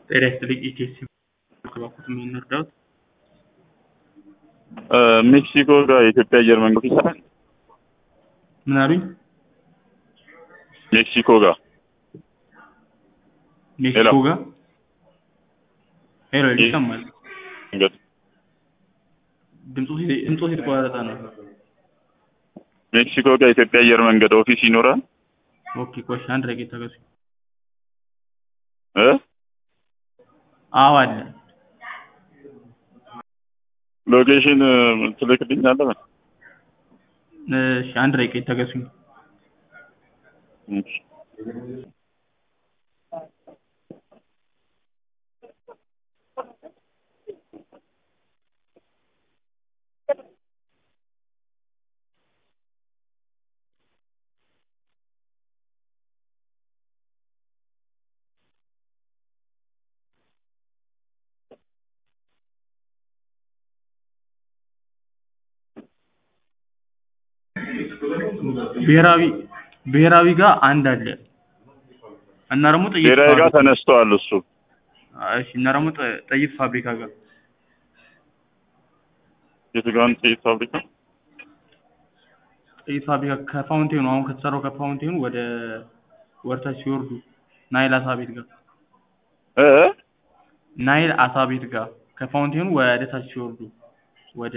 ጤና ይስጥልኝ ኢቴስ ባኩት ምን እርዳዎት? ሜክሲኮ ጋር የኢትዮጵያ አየር መንገድ ይሰራል። ምን አሉኝ? ሜክሲኮ ጋር ሜክሲኮ ጋር ሄሎ ይሰማል። መንገድ ድምፁ ድምፁ የተቋረጠ ነው። ሜክሲኮ ጋር የኢትዮጵያ አየር መንገድ ኦፊስ ይኖራል ኦኬ ቆይ አንድ ደቂቃ ታገሱ። እ አዎ አለ። ሎኬሽን ትልክልኛለህ? እሺ አንድ ደቂቃ ይታገሱኝ። እሺ። ብሔራዊ ብሔራዊ ጋር አንድ አለ እና ደግሞ ጥይት ብሔራዊ ጋር ፋብሪካ- ተነስተዋል እሱ እሺ እና ደግሞ ጥ- ጥይት ፋብሪካ ጋር የትጋን ጥይት ፋብሪካ ጥይት ፋብሪካ ከፋውንቴኑ አሁን ከተሰራው ከፋውንቴኑ ወደ ወርታች ሲወርዱ ናይል አሳ ቤት ጋር እ ናይል አሳ ቤት ጋር ከፋውንቴኑ ወደ ታች ሲወርዱ ወደ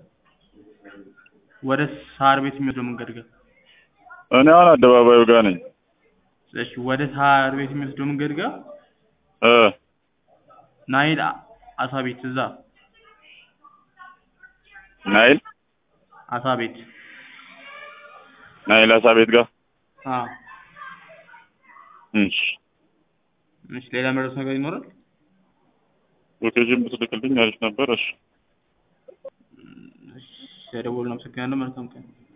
ወደ ሳር ቤት የሚወስደው መንገድ ጋር እኔ አሁን አደባባዩ ጋር ነኝ። እሺ ወደ ሳር ቤት የሚወስደው መንገድ ጋር እ ናይል አ- አሳ ቤት እዛ ናይል አሳ ቤት ናይል አሳ ቤት ጋር አዎ እሺ። እሺ ሌላ መረስ ነገር ይኖራል ሎኬሽን ብትልክልኝ አሪፍ ነበር። እሺ እሺ ደውል ነው አመሰግናለሁ መልካም ቀን